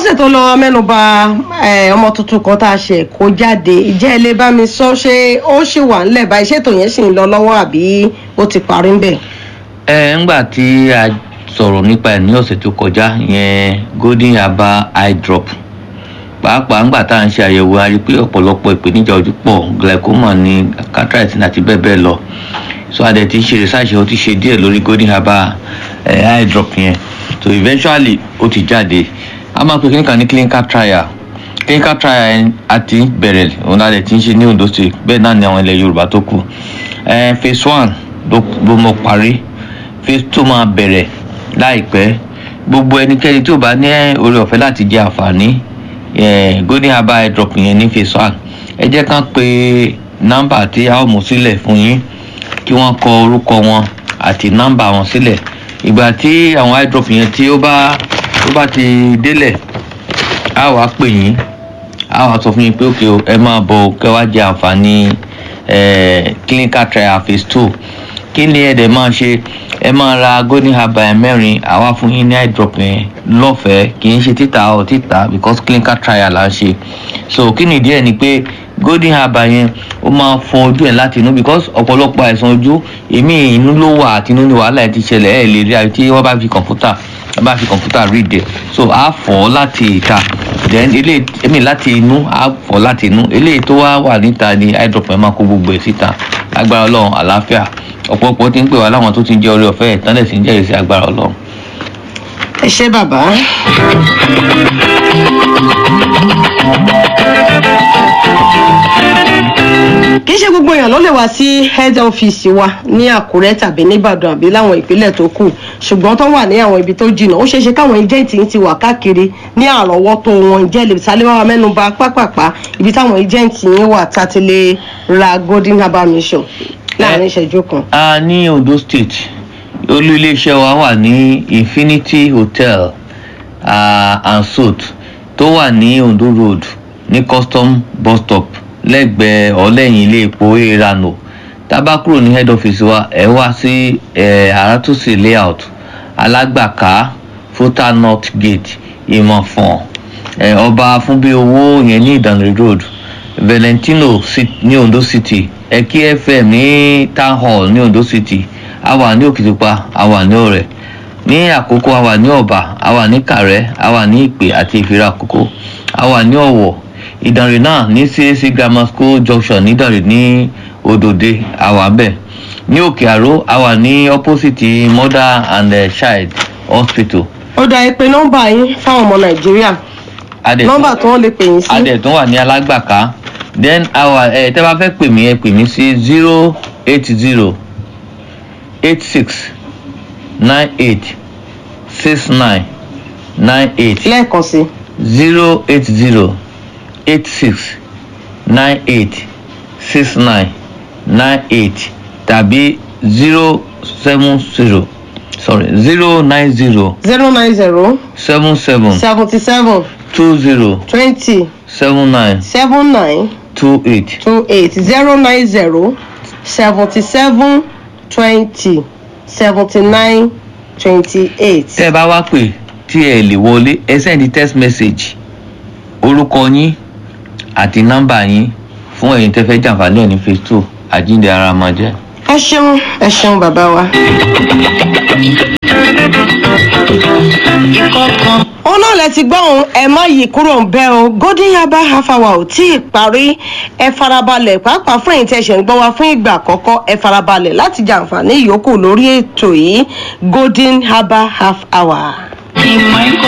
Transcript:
lọ́sẹ̀ tó lọ mẹ́nuba eh, ọmọ tuntun kan tá a ṣe kó jáde ìjẹ́ ilé bá mi sọ ṣé ó ṣì wà ńlẹ̀ báyìí ṣètò yẹn sì ń lọ lọ́wọ́ àbí ó ti parí ń bẹ̀. ẹ ńgbà tí a sọ̀rọ̀ nípa ẹ̀ ní ọ̀sẹ̀ tó kọjá yẹn golden yaba eye drop pàápàá ńgbà tá à ń ṣe àyẹ̀wò a rí i pé ọ̀pọ̀lọpọ̀ ìpèníjà ojú pọ̀ glaucoma ní cataract àti bẹ́ẹ̀ bẹ́ẹ̀ lọ so a dẹ̀ ti ṣe research ó ti ṣe díẹ̀ lórí golden yaba eh, eye drop yẹn so eventually ó ti jáde a máa pe clinical ní clinical trial clinical trial yẹn a ti bẹ̀rẹ̀ òun la dẹ̀ ti ń ṣe ní ondo state bẹ́ẹ̀ náà ni àwọn ilẹ̀ yorùbá tó kù eh, phase one ló ló mọ parí phase two máa bẹ̀rẹ̀ láìpẹ́ gbogbo ẹnikẹ́ni tí ò bá ní oore ọ̀fẹ́ láti jẹ àǹfààní eh, golden herbal eye drop yẹn ní phase one ẹ jẹ́ kán pe nọ́mbà tí a ó mú sílẹ̀ fún yín kí wọ́n kọ orúkọ wọn àti nọ́mbà wọn sílẹ̀ ìgbà tí àwọn eye drop yẹn tí ó bá tó bá ti délẹ̀ a wàá pè yín a wàá sọ fún yín pé òkè o ẹ máa bọ̀ kẹ́ wá jẹ àǹfààní eh, clinical trial phase two kí ni ẹ dẹ̀ máa ṣe ẹ máa ra golden herbal ẹ̀ mẹ́rin àwa fún yín ní eye drop yẹn lọ́fẹ̀ẹ́ kì í ṣe títà ọ̀ títà because clinical trial là ń ṣe so kí ni ìdí ẹ̀ ni pé golden herbal yẹn ó máa fọ ojú ẹ̀ láti inú because ọ̀pọ̀lọpọ̀ àìsàn ojú èmi inú ló wà àti inú ni wàhálà ẹ̀ ti ṣẹlẹ̀ ẹ̀ lè rí àyè tí wọ́n bá fi kọ̀ǹpútà wọ́n bá fi kọ̀ǹpútà read ẹ̀ so á fọ̀ ọ́ láti ìta then eléyìí èmi láti inú á fọ̀ láti inú eléyìí tó wá wà níta ni eye drop yẹn máa kó gbogbo ẹ̀ síta agbára ọlọ́run àlàáfíà ọ̀pọ̀lọpọ̀ ti ń pè wá láwọn tó ti ń jẹ́ orí ọ̀fẹ́ ẹ̀ tán lẹ̀ sí ń jẹ́rìí sí agbára ọlọ́run. ẹ ṣé bàbá. kì í ṣe gbogbo èèyàn ló lè wá sí head office wa ní àkúrẹ́ tàbí nìbàdàn àbí láwọn ìpínlẹ̀ tó kù ṣùgbọ́n tó wà ní àwọn ibi tó jìnnà ó ṣeé ṣe káwọn agent yìí ti wà káàkiri ní àrọ́wọ́tó wọn jẹ́ lè sálẹ̀ wá mẹ́nuba pápápá ibi táwọn agent yìí wà tá a ti lè ra golden herbal mission láàrin ìṣẹ́jú kan. a ní ondo state olú iléeṣẹ́ wa wà ní infinity hotel uh, and suite tó wà ní ondo road ní custom bus stop lẹ́gbẹ̀ẹ́ ọ̀lẹ́yìn ilé epo erano tábà kúrò ní head office wa ẹ wá sí àràtúnṣe layout alágbàká fúta north gate ìmọ̀fọ̀n ọba fúnbí owó yẹn ní ìdànrè road valentino ní ondo city ẹkí fm ní town hall ní ondo city a wà ní òkìtìpa a wà ní ọrẹ ní àkókò a wà ní ọba a wà ní kàrẹ a wà ní ìpè àti ìfira àkókò a wà ní ọwọ ìdànrè náà ní cac grammar school junction nídànrè ní òdòdè a wà bẹ́ẹ̀ ní òkè àró a wà ní opposite mother and uh, child hospital. ó dá ẹ pé nọ́mbà yín fáwọn ọmọ nàìjíríà nọ́mbà tí wọ́n lè pè yín sí. adẹ̀tún wà ní alágbàká then our ẹ tẹ́ bá fẹ́ pè mí ẹ pè mí sí zero eight zero eight six nine eight six nine nine eight lẹ́ẹ̀kan sí. zero eight zero eight six nine eight six nine nine eight tàbí zero seven zero sorry zero nine zero zero nine zero seven seven seventy seven two zero twenty seven nine seven nine two eight. two eight zero nine zero seventy seven twenty seventy nine twenty eight. tẹ́ ẹ bá wá pè tí ẹ lè wọlé ẹ sẹ́ndí text message orúkọ yín àti nọ́mbà yín fún ẹ̀yin tẹ́ fẹ́ jàǹfààní ẹ̀ ní phase two àjíǹde ara máa jẹ́. ẹ ṣeun ẹ ṣeun bàbá wa. òun náà lẹ ti gbọ́ òun ẹ má yí kúrò ń bẹ́ o golden yaba half hour ò tí ì parí ẹ farabalẹ̀ pàápàá fún èyí tẹ́ ṣẹ̀ ń gbọ́ wa fún ìgbà àkọ́kọ́ ẹ farabalẹ̀ láti jàǹfààní ìyókù lórí ètò yìí golden yaba half hour.